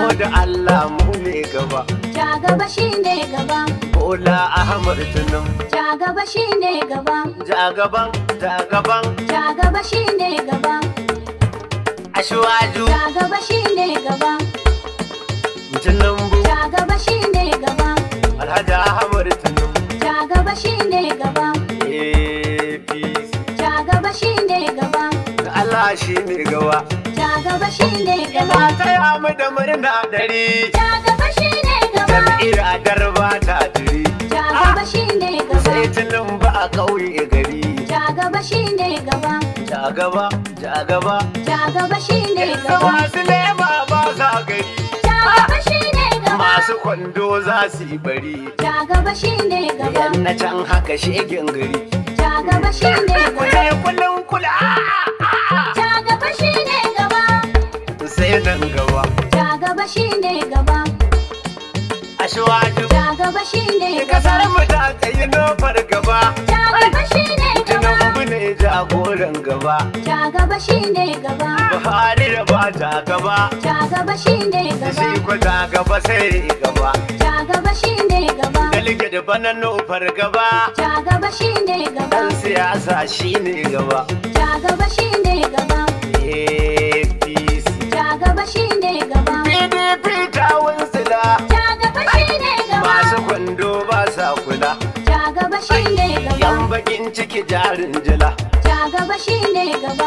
mu da Allah mu ne gaba Ja gaba shine gaba. Bola Ahmad Tunum Ja gaba shine gaba. ja gaban ja gaban Ja gaba shine gaba. Ashwaju Ja gaba shine gaba. Tunumbu Ja gaba shine gaba. Alhaji Ahmad Tunum Ja gaba shine gaba. APC Ja gaba shine gaba. Allah shi ne gaba Ja gaba shine gaba. Ina taya mu da murna dari Ja gaba shine gaba. Jam'iyyar adar ba ta jiri Ja gaba shine Sai gaba. Tunumbu a ƙauye gari Ja gaba shine gaba. Ja gaba ja gaba Ja gaba shine Yanzu gaba. masu lema ba sa gari Ja gaba shine gaba. Masu kwando za su yi bari Ja gaba shine gaba. Yan na can haka shegen gari Ja gaba shine gaba. Kule kulun kula Ja gaba shine gaba. Sai nan gaba Ja gaba shine gaba. Ashwaju Ja gaba shine Kasar gaba. mu ta tsayi nofar gaba Ja gaba shine gaba. Tinubu ne jagoran gaba Ja gaba shine gaba. Buhari da ba ta gaba Ja gaba shine Shi gaba. ko ta gaba sai gaba Ja gaba shine gaba. Dalike da bana nofar gaba Ja gaba shine gaba. Dan siyasa shi ne gaba Ja gaba shine gaba. APC Ja gaba shine gaba. PDP ta wunsila Ja gaba shine gaba. Masu kwando ba sa kula Ja gaba shine Yan gaba. bakin ciki jarin jila Ja gaba shine gaba.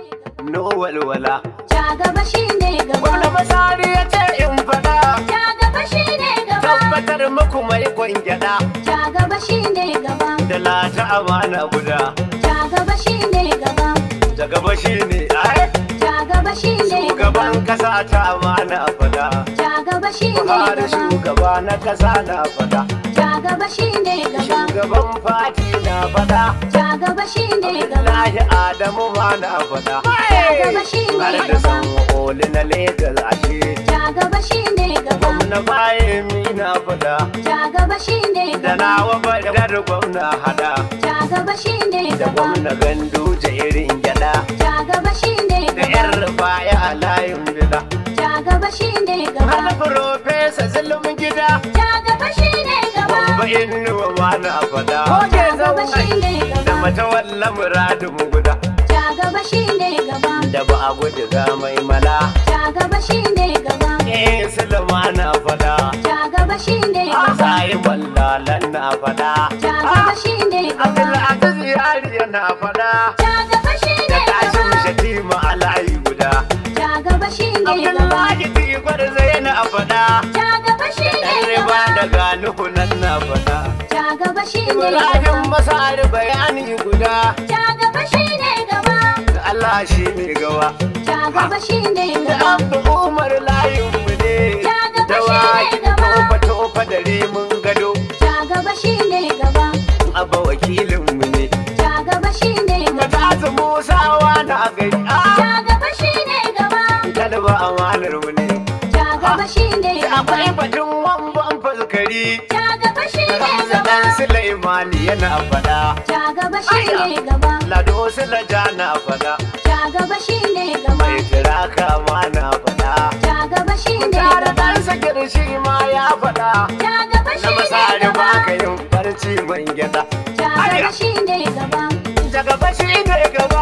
No walwala Ja gaba shine Gwamna gaba. Masari ya ce in faɗa Ja gaba shine gaba. tabbatar muku mai kwangyada Ja gaba shine gaba. da lata amana guda Ja gaba shine gaba. da gaba shine ai Ja gaba shine gaba. shugaban kasa ta amana fada Ja gaba shine Buhari gaba. shugaba na kasa na fada Ja gaba shine gaba. shugaban fati na fada Ja gaba shine gaba. Abdullahi Adamu ma na fada gaba shine har da gaba. san oli na Legas ashe Ja gaba shine gaba. gwamna bayan mi na fada Ja gaba shine da gaba. nawa badar gwamna hada Ja gaba shine da gaba. gwamna gandu irin gyada Ja gaba shine da yar gaba. rufaya a layin bida Ja gaba shine gaba. har profesa zulum gida Ja gaba shine gaba. bamba inuwa ma na fada Ja gaba shine da gaba. mata walla muradin guda Ja gaba shine gaba. da ba a gudu ga mai mala Ja gaba shine gaba. eh sulma na fada Ja gaba shine gaba. sai wallalan na fada Ja gaba shine gaba. Abdulaziz yari na fada Ja gaba shine da kashin gaba. shatima a layi guda Ja gaba shine gaba. Abdullahi tikwar zai na fada Ja gaba shine Yan riba gaba. daga nuhu nan na fada Ja gaba shine Ibrahim gaba. Masar bayani guda Ja gaba shine gaba. da Allah shi ne gawa Ja gaba shine da gaba. Abdu Umar layin mu ne Ya gaba da shi ne waki gaba. tofa tofa da rimin gado Ja gaba shine gaba. abba wakilin mu ne Ja gaba shine da gaba. tasu musawa na gari a Ja gaba shine gaba. talba amanar mu ne Ja gaba shine da akwai gaba. batun wamban fuskari Ja gaba shine Hamza gaba. dan Sulaimani yana fada Ja gaba shine gaba. Lado Sulaja na fada Ja gaba shine gaba. mai tiraka ma na fada Ja gaba shine Tare gaba. dan sakir shi ma ya fada Ja gaba na shine masari ba gaba. ka yin barci man gyada Ja gaba shine gaba. daga bashi ne gaba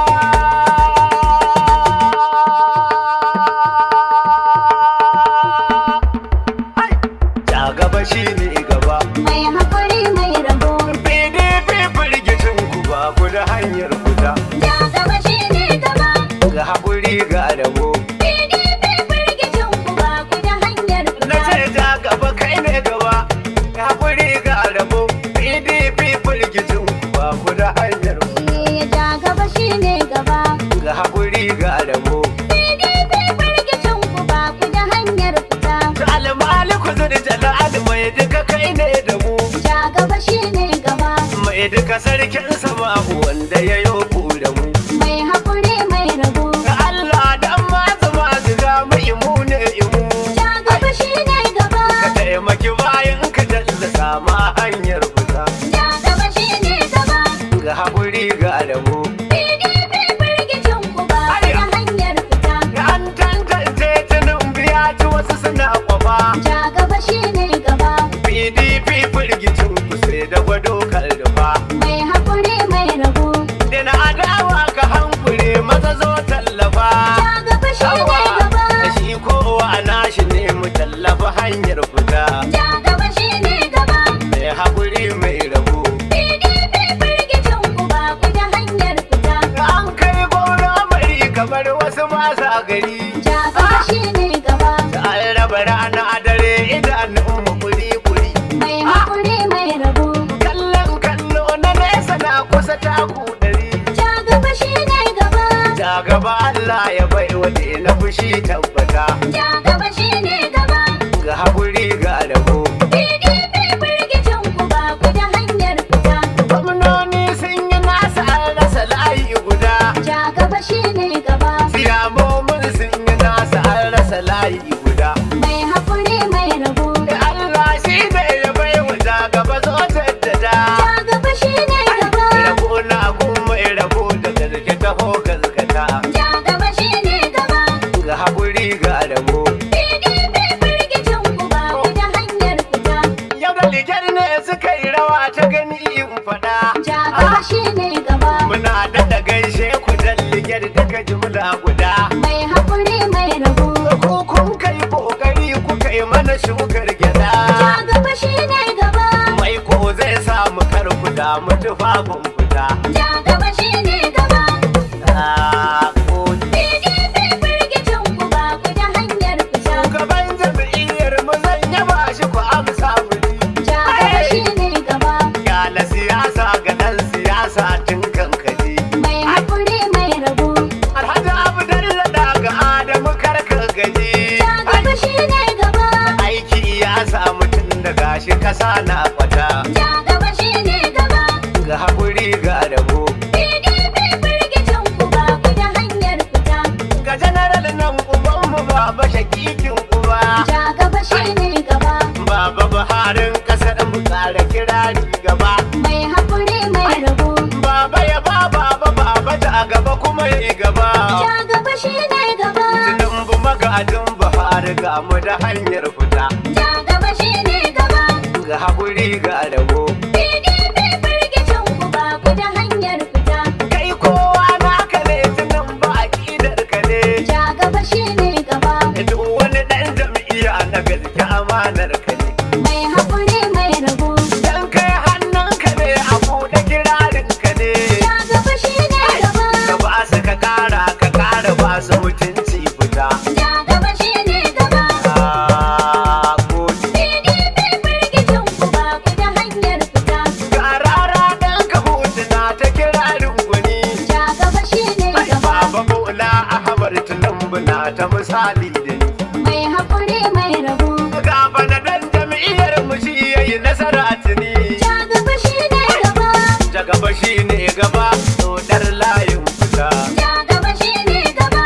Ai, ja gaba shi ne gaba Mai haƙuri mai rabo. PDP firgicin ku ba ku da hanyar fita Ja gaba shine gaba. ga haƙuri ga rabo PDP firgicin ku ba ku da hanyar na fita. ce ja gaba kai ne gaba ga haƙuri ga rabo PDP firgicin ku ba ku da hanyar fita Eh, Ja gaba shine gaba. ga haƙuri ga rabo PDP firgicin ku ba ku da hanyar fita. almaliku zuri jalal mai duka kai ne da mu Ja gaba shine gaba. mai duka sarkin sama wanda ya yi ku da mu Mai haƙuri mai rabo. ga Allah dan masu masu ga mu imu ne imu Ja gaba shine gaba. ka taimaki bayan ka tallata ma hanyar fita Ja gaba shine gaba. ga haƙuri ga rabo PDP firgicin ku ba ku da hanyar fita. ga an tantance tunan biya ci wasu suna gari Ja gaba shi ne gaba. da an raba rana a dare idanun mu kuri kuri Mai haƙuri mai rabo. kallon kallo na nesa na kusa taku ɗari Ja gaba shi ne gaba. ja gaba Allah ya bai waje na fushi tabbata Ja gaba shi ne gaba. ga haƙuri ga rabo PDP firgicin ku ba ku da hanyar fita. gwamnoni sun yi nasa an rasa layi guda Ja gaba shi ne gaba. siyamomin sun yi nasa an rasa layi guda Mai haƙuri mai rabo. Allah shi ne ya bai wa ja gaba zo jaddada Ja gaba shi ne gaba. rabo na kuma rabo da gaske taho gaskata Ja gaba shi ne gaba. ga haƙuri ga rabo PDP firgicin ku ba ku da hanyar fita. yau da ligar ne suka yi rawa ta gani in faɗa Ja gaba shi ne gaba. muna daɗa gaishe ku dan ligar daga jumla guda Mai haƙuri mai rabo. ko kun kai kokari kuka yi mana shukar gyada Ja gaba shi ne gaba. mai ko zai samu karku da mutufafin fita Ja gaba shi ne gaba. Ah, ko PDP firgicin ku ba ku da hanyar fita. Shugaban jam'iyyar mu zan yaba shi ku amsa mini. Ja gaba shi ne gaba. Yala siyasa ga ɗan siyasa tun kankani. Mai haƙuri mai rabo. Alhaji Abdalla daga Adamu karka gaji. Ja gaba shi ne gaba. Aiki ya samu tun da gashi kasa na kwata. Ja gaba shi ne gaba. Ga haƙuri ga rabo. PDP firgicin ku ba ku da hanyar fita. Ga janaral nan ubanmu baba shakikin uba. Ja gaba shi ne gaba. Baba Buharin ƙasar mu tsara kirari gaba. Mai haƙuri mai rabo. Baba ya ba baba baba da gaba kuma ya gaba. Ja gaba shi ne gaba. Tinubu magadin Buhari ga mu da hanyar fita. Ja gaba shi ne gaba. Ga haƙuri ga rabo. PDP firgicin ku ba ku da hanyar fita. Kai kowa naka ne Tinubu aƙidar ka ne. Ja gaba shi ne gaba. Duk wani ɗan jam'iyya na gaske amanar ka ne. Mai haƙuri mai rabo. Dan kai hannunka ne a buɗe kirarin ka ne. Ja gaba shi ne gaba. Ka ba su ka ƙara ka ƙara ba su mutunci fita. Ja gaba shi ne gaba. Ah, gode. PDP firgicin ku ba ku da hanyar fita. Ga rara ɗan ka hutuna ta kirarin gwani. Ja gaba shi ne Ai, gaba. Baba Bola Ahmad Tinubu na ta misali da ni. Mai haƙuri mai rabo. Gaba na dan jam'iyyar mu shi yayi nasara tuni. Ja gaba shi ne gaba. Ja gaba shi ne gaba, dodar layin fita. Ja gaba shi ne gaba.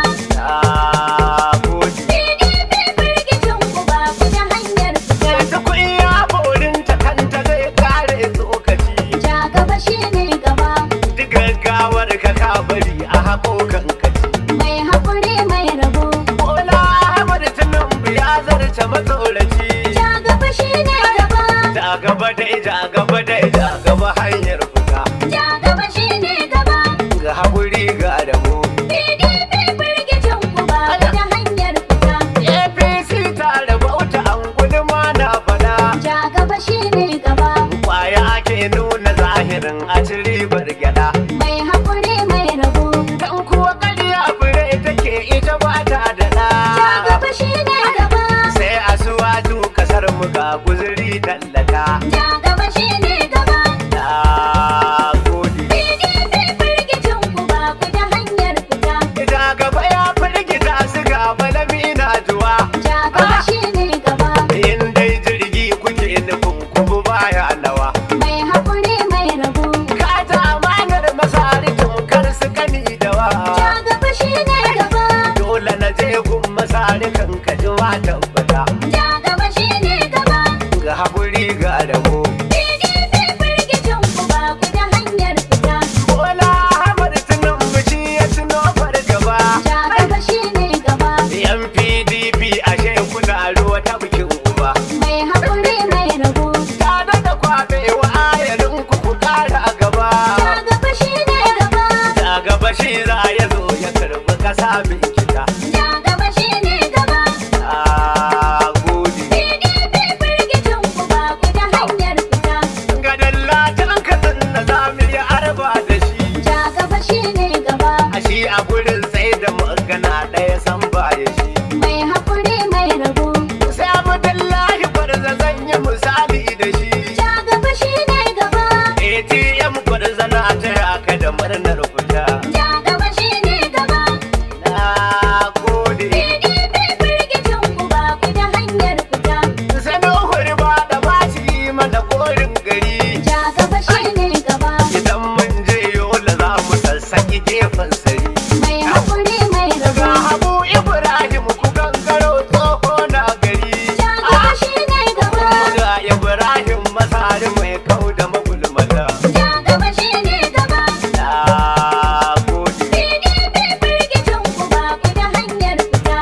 Ah, gode. PDP firgicin ku ba ku da hanyar fita. Yanzu kun ya borin ta kanta zai kare tsokaci. Ja gaba shi ne gaba. Duk gaggawar ka ka bari a haƙo kankaci. Mai haƙuri mai rabo. Bola Ahmad Tinubu ya zarce matsoraci. Ja gaba shi ne gaba. Da gaba dai, da gaba dai, da gaba hanyar fita. Ja gaba shi ne gaba. Ga haƙuri ga rabo. PDP firgicin ku ba ku da hanyar fita. APC ta rabauta an guduma na fada. Ja gaba shi ne gaba. Kwaya ake nuna zahirin a ci ribar gyada. Mai haƙuri mai rabo. Dan kuwa ƙarya fure take ita ba ta da Ja ɗa. gaba shi ne gaba. Sai a suwaju kasar mu ga guzuri tallata. Ja gaba shi ne gaba. Na gode. PDP firgicin ku ba ku da hanyar fita. Ita gaba ya firgita su ga malami na juwa. Ja gaba shi ne gaba. In dai jirgi kuke nufin kubu baya nawa. Mai haƙuri mai rabo. Ka ta amanar masari kar su kani da wa. Ja gaba shi ne gaba. Dole na je gun masari kan ka ji wa tabbata. Ja gaba shi ne gaba. Ga haƙuri ga rabo. PDP firgicin ku ba ku da hanyar fita. Bola Ahmad Tinubu shi ya tuno fargaba. Ja gaba shi ne gaba. Yan PDP ashe kuna ruwa ta bikin uba. Mai haƙuri mai rabo. Ta da kwaɓe wa ayarin ku ku ƙara gaba. Ja gaba shi ne gaba. Da gaba shi za ya zo ya karɓi ƙasa binkita. Ja gaba shi ne gaba. Ah, gode. PDP firgicin ku ba ku da hanyar fita. Ga dallatan kasan da za mu yi arba da shi. Ja gaba shi ne gaba. A shi a gurin sai da magana ɗaya sam Ibrahim Masari mai kau da magulmata. Ja gaba shi ne gaba. Na gode. PDP firgicin ku ba ku da hanyar fita.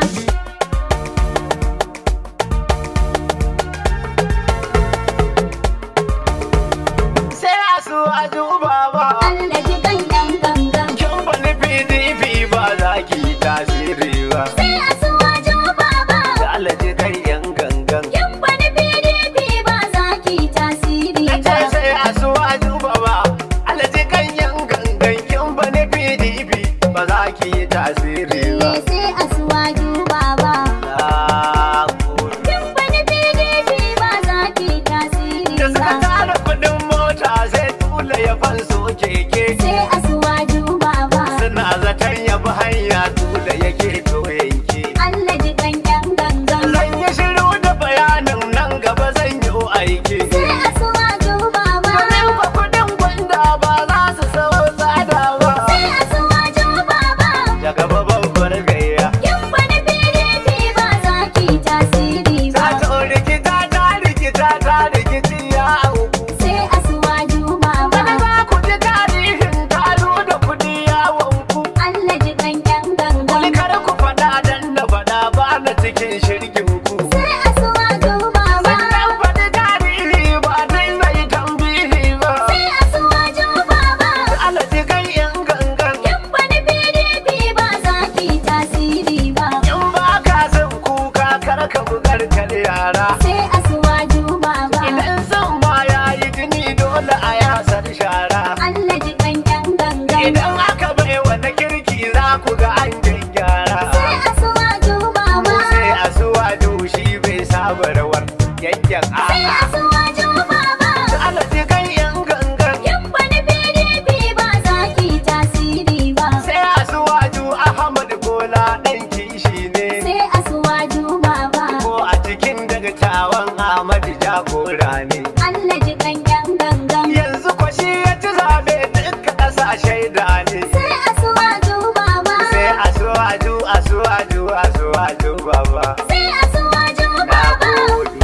Sai a su a duba ba. Allah ji kan yan gangan. Kin bani PDP ba za ki yi tasiri ba. Sai a suwajo baba. Da alaji kai yan gangan. Kin bani PDP ba za ki tasiri Na ba. ce sai a su a duba ba. Alaji kan yan gangan. Kin bani PDP ba za ki yi tasiri ba. Eh, sai a suwajo baba. Na gode. Kin bani PDP ba za ki tasiri Da suka ba. tara kudin mota sai tula ya fanso keke. Sai a suwajo baba. Suna zaton ya bi hanya tula yake to yanke. Allah ji kan yan gangan. Zan yi shiru da bayanin nan gaba zan yi aiki. Sai a suwajo baba. Domin kwa kudin gwanda ba za su sau tsada ba. Sai a suwajo baba. Daga babbar gayya. Kin bani PDP ba za ki tasiri Ta ba. to rikita ta rikita ta rikici ya auku. Sai a suwajo Wani baba. za ku ji tarihin taro da kudi ya wanku. Allah ji kan yan Wani gangan. kar ku faɗa dan na faɗa ba na cikin shirgin ku. Sai a suwajo baba. Sannan faɗi tarihi ba dai zai tambihi ba. Sai a suwajo baba. Alaji kai yan gangan. Kin bani PDP ba za ki tasiri ba. In ba ka son kuka kar ka bugar kar yara. Sai a suwajo baba. Idan son ma ya yi jini dole a yasar shara. Allah ji kan yan gangan. Idan aka bai wani kirki za ku ga an gyara. Sai a suwajo baba. Sai a suwa shi bai saba rawar yanyan Sai a a'a. suwajo baba. Alaji kai yan gangan. Kin bani PDP ba za ki tasiri ba. Sai a suwaju Ahmad Bola ɗan kishi ne. Sai a suwajo baba. Ko a cikin dagatawan Ahmad jagora ne. Allah ji kan yan gangan. Yanzu kwashi ya ci zaɓe duka ƙasa shaida ne. Sai a suwajo baba. Sai a suwaju a suwaju a suwaju baba. Sai a suwajo Na baba. gode.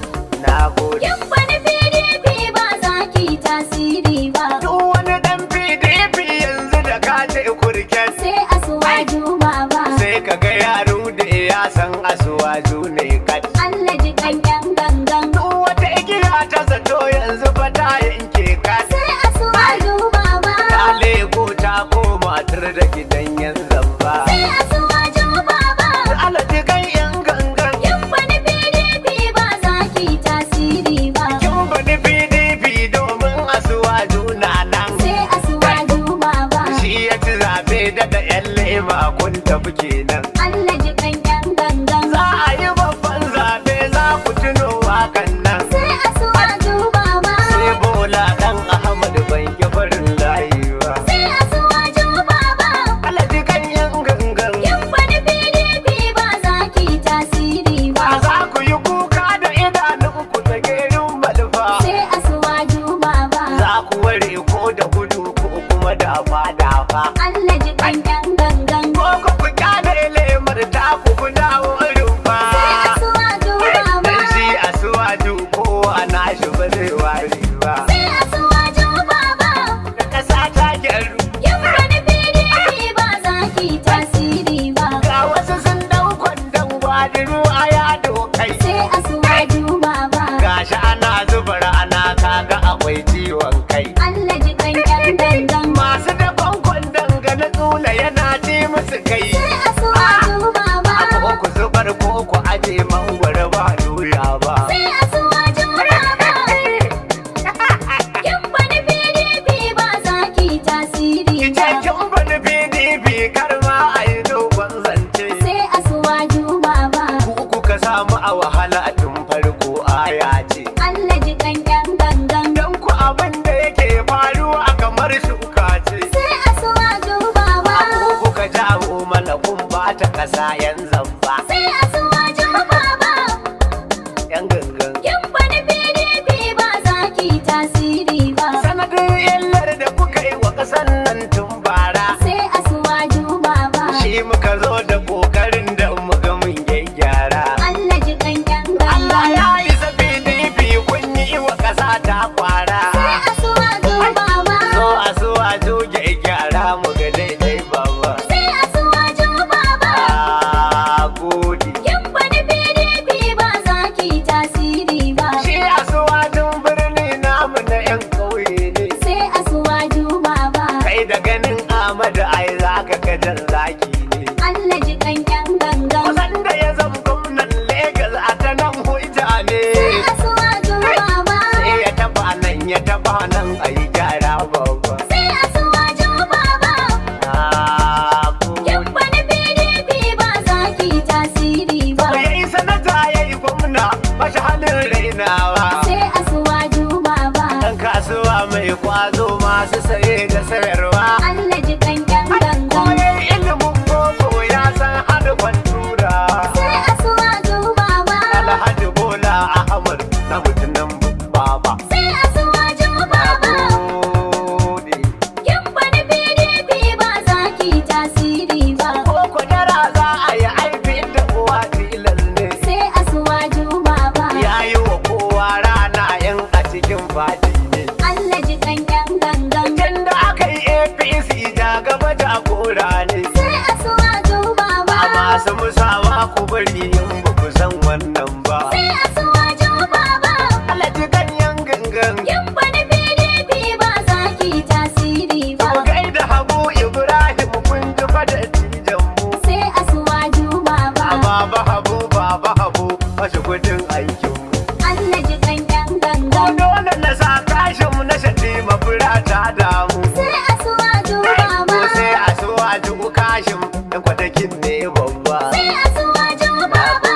Na gode. Kin bani PDP ba za ki tasiri ba. Duk wani ɗan PDP yanzu da ka ce kurken. Sai a suwajo baba. Sai ka ga yaro da ya san asuwaju ne kat. Allah ji kan yan gangan. Duk wata igiya ta zato yanzu fa ta yanke kat. Sai a suwajo baba. Ta leko ta koma tur da gidan yan zamba. Sai a suwajo baba. Alaji kan yan gangan. Kin bani PDP ba za ki tasiri ba. Kin bani PDP domin asuwaju na nan. Sai a suwajo baba. Shi ya ci zaɓe da da yan lema kun tafi kenan. Allah ji kan yan gangan. Za a yi babban zaɓe za ku tuno wakan nan. Sai a suwajo baba. Sai bola ɗan Ahmad ban ki farin layi ba. Sai a suwajo baba. Alaji kan yan gangan. Kin bani PDP ba za ki tasiri Ba ba. za ku yi kuka da idanunku da gerin malfa. Sai a suwajo baba. Za ku ware ko da gudu ko kuma da dafa. Allah ji kan yan gangan. Ko ku ku kyale lemar ta ku ku dawo rumfa. Sai a suwajo baba. Dan shi a suwaju kowa na shi ba zai ware ba. Sai a suwajo baba. Da ƙasa ta gyaru. Kin bani PDP ba za ki tasiri ba. Ga wasu sun dau kwandon gwadiru a yado kai. Sai a suwajo baba. Gashi ana zuba rana kaga akwai ciwon kai. Allah ji kan yan gangan. Masu dakon kwandon ga na tsula yana ci musu kai. Sai a suwajo baba. Ko ku zubar ko ku aje mangwaro ba doya ba. Sai a suwajo baba. ta kwara Sai a suwa duba ba. so a so a juge gyara mu ga daidai baba Sai a suwa duba ba. a gode Kin wani PDP ba za ki tasiri ba. shi a suwadin birni namu na yan ƙauye ne Sai a suwa duba ba. kai da ganin Ahmadu ai za ka gajar zaki ne Allah ji kan yan gangan. kusan da ya zama gwamnan Legas a ta nan hujja ne Sai a suwa duba ba. sai ya taba nan ya taba nan a yi gyara babba Sai a suwa duba ba. a Kin gode wani PDP ba za ki tasiri ba. ya yi sanata ya yi gwamna ba shi halin rainawa Sai a suwa duba ba. ɗan kasuwa mai kwazo masu saye da sayarwa Allah ji kan yan gangan. koyar ilimin boko ya san harkar tura Sai a suwa duba ba. alhaji bola ahmad na mutunan baba Sai a suwa duba ba. gode Kin wani PDP ba za ki tasiri ba. ko kwadara za a yi aiki da uwa tilas ne Sai a suwa duba ba. ya yi wa kowa rana yan a cikin fadi ne Allah ji kan yan gangan. tun da aka yi apc ja gaba da kora ne Sai a suwa duba ba. a masu musawa ku bari in ba ku san wannan ba Sai a suwa duba ba. alaji ganyen gangan Kin wani PDP ba za ki tasiri ba. ku gaida habu ibrahim kun ji fada tijan mu Sai a suwa duba ba. a baba habu baba habu mashi kudin aikin mu Allah ji kan yan ko gangan. dole na sa kashin mu na shaɗi mafura ta damu Sai a suwa duba ko ba. sai a so a ji kashin ɗan kwatakin ne babba Sai a suwa duba ba.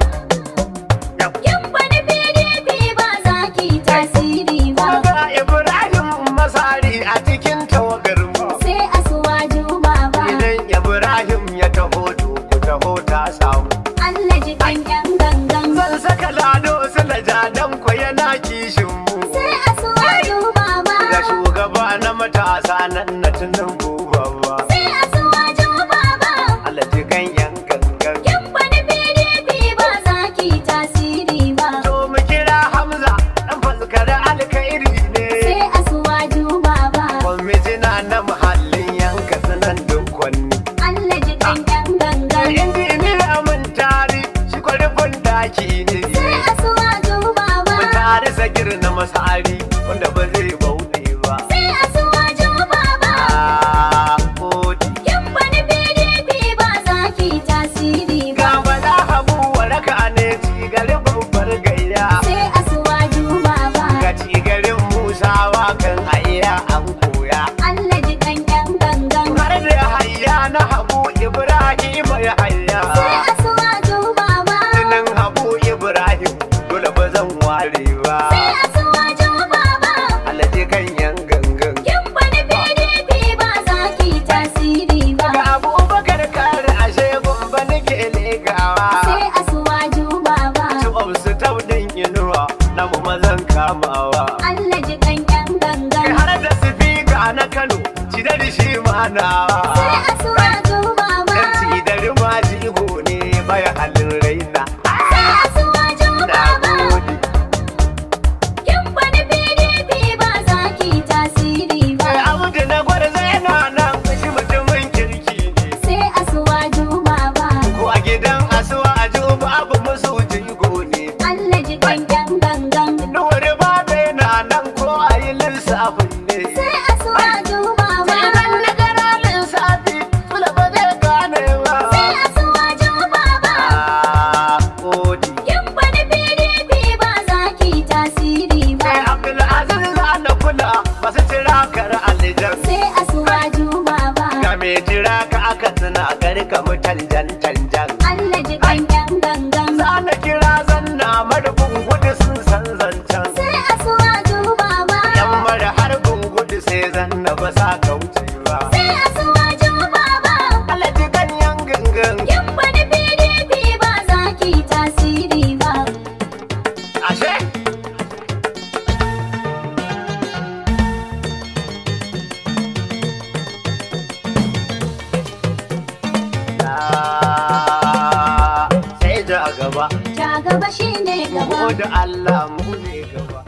Yau. Kin wani PDP ba za ki tasiri ba. Ga Ibrahim Masari a cikin tawagar mu. Sai a suwa duba ba. Idan Ibrahim ya taho to ku taho ta samu. Allah ji kan yan gangan. Zan saka lado su dan ku yana kishin mu. Sai a suwa duba ba. Da shugaba na matasa nan na tunan babba. Sai a suwa duba ba. Allah ji kan yan gangan. Kin wani PDP ba za ki tasiri ba. To mu kira Hamza dan faskar alkhairi ne. Sai a suwa duba ba. Kwamitina na muhallin yanka sanan dukkanni. Allah ji kan yan gangan. injiniya mun tari shi kwarfin daki ne Sai a suwa duba ba. mun tari sagir na masari wanda ba zai bauɗe ba Sai a suwa duba ba. a kodi Kin wani PDP ba za ki tasiri ga ba. bala habu waraka ne cigarin babbar gayya Sai a suwa duba ba. ga cigarin musawa kan aiya an koya Allah ji kan yan gangan. har da hayya na habu ibrahim ya hayya Sai a suwa duba ba. tunan habu ibrahim dole ba zan ware ba Sai a suwa duba ba. alaji kan yan gangan Kin wani PDP ba za ki tasiri ba. Ga abubakar kare ashe gumba nake legawa Sai a suwa duba ba. Tuwam su taudin inuwa na mu mazan kamawa Allah ji kan yan Kai gangan. har da sifika na Kano ci da shi manawa Sai a suwa duba ba. Dan ci da rima jigo ne baya halin raina Sai a suwa duba Na ba. gode Kin wani PDP ba za ki tasiri ba. Kai abu da na gwarza yana nan shi mutumin kirki ne Sai a suwa duba ba. Ko a gidan asuwa a ji babu musu jigo ne Allah ji kan yan gangan. Nuwari ba da yana nan ko a yi lissafin ne Sai a suwa duba ba. Idan na gara lissafi, tula ba zai gane ba. Sai a suwa duba ba. Ah, gode. Kin wani PDP ba za ki tasiri ba. Sai Abdulaziz za na kula masu jira kar alijan. Sai a suwa duba ba. Ga mai jira ka aka tuna garka mu tanjan tanjan. Allah ji kan yan gangan. Za na kira zanna marufin gudu sun san zancen. Sai a suwa duba ba. Yan mara harbin gudu sai zanna ba sa kauce ba. Sai a suwa duba ba. Alaji ganyen gangan. Kin wani PDP ba za ki tasiri ba. Ashe? Ah, Sai ja gaba, Ja gaba shine mu gaba. da Allah mu ne gaba.